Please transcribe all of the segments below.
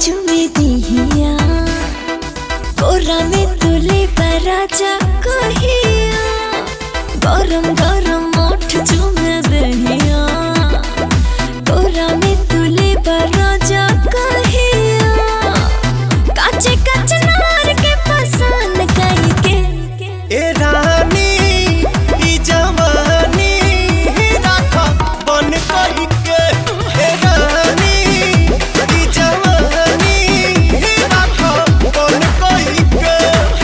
चुमे दिहिया कोरा में तुले राजा कहिया गरम गरम मोठ चुमे दहिया कोरा में तुले राजा कहिया काचे काचे नार के पसंद कई के ए रानी ई जवानी राख बन कही के ए रानी ई जवानी राख बन कही के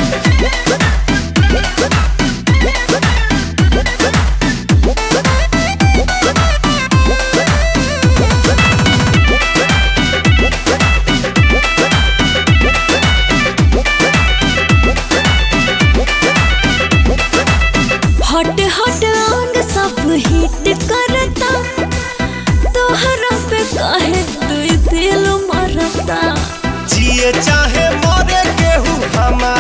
हट हट अंग सब हिट करता तोहरा पे काहे दुई दिल मरता जिए चाहे मरे केहू हमार